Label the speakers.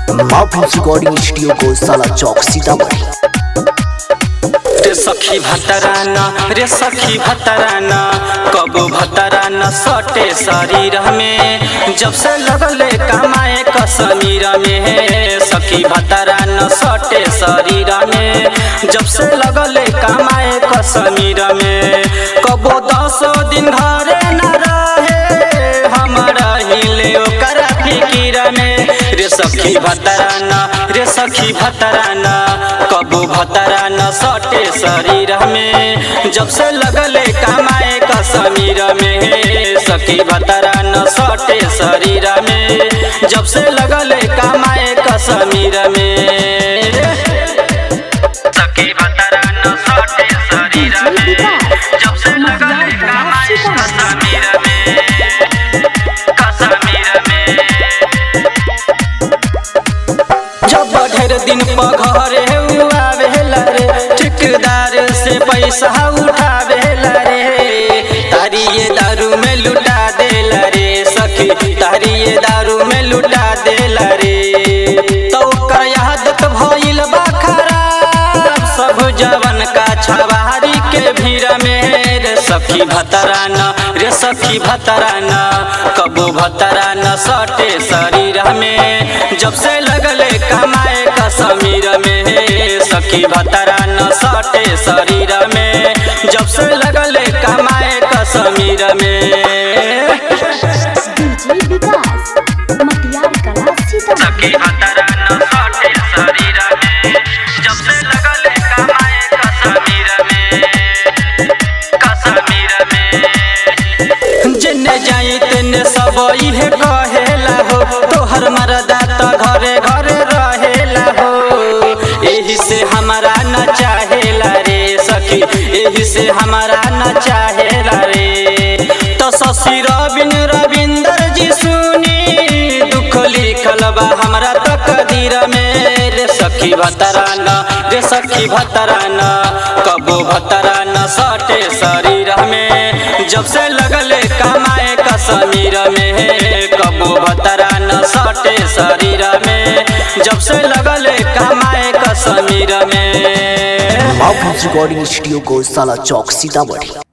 Speaker 1: माफिल्स recording studio को साला चौक सीतामढ़ी
Speaker 2: रे सखी भतराना रे सखी भतराना कबो भतराना सटे शरीर में जब से लगले कमाए कसमीर में सखी भतराना सटे शरीर में जब से लगले कमाए कसमीर में कबो दस दिन घरे न रहे हमारा हिले ओकर फिकीर में रे सखी भतराना रे सखी भतराना कबो भतराना सटे शरीर में जब से लगले कमाए कसमीर में सखी भतराना सटे शरीर में जब से लगले कमाए कसमीर में सखी भतराना सटे शरीर में जब से लगले कमाए कसमीर में कसमीर में जब ढेर दिन पघरे आवेला रे ठेकेदार से पैसा उठावेला रे तारी ये दारू में लुटा देला रे सखी तारी ये दारू में लुटा देला रे तो ओकर आदत भइल बा खराब सब जवन का छवारी के भीड़ में रे सखी भतराना रे सखी भतराना कबो भतराना सटे शरीर में जब से लगले कमाए कसमीर में सखी भतराना सटे शरीर में जब से लगले कमाए कसमीर में
Speaker 3: डीजे विकास मटियार कला सीतामढ़ी
Speaker 2: सखी भतराना सटे शरीर में जब से लगले कमाए कसमीर में कसमीर में जिन्ने जाई तेने सब इहे कहेला हो तोहर मरदा त घरे घरे रहेला हो एही से हमारा न चाहेला रे सखी एही से हमारा न चाहेला रे तो शशि रविन रविंदर जी सुनी दुख लिखल बा हमरा तकदीर में रे सखी भतराना रे सखी भतराना कबो भतराना सटे शरीर में जब से लगले कमाए कसमीर में कबो भतराना सटे शरीर में जब से लगले कमाए कसमीर में
Speaker 1: माफिल्स रिकॉर्डिंग स्टूडियो को साला चौक सीतामढ़ी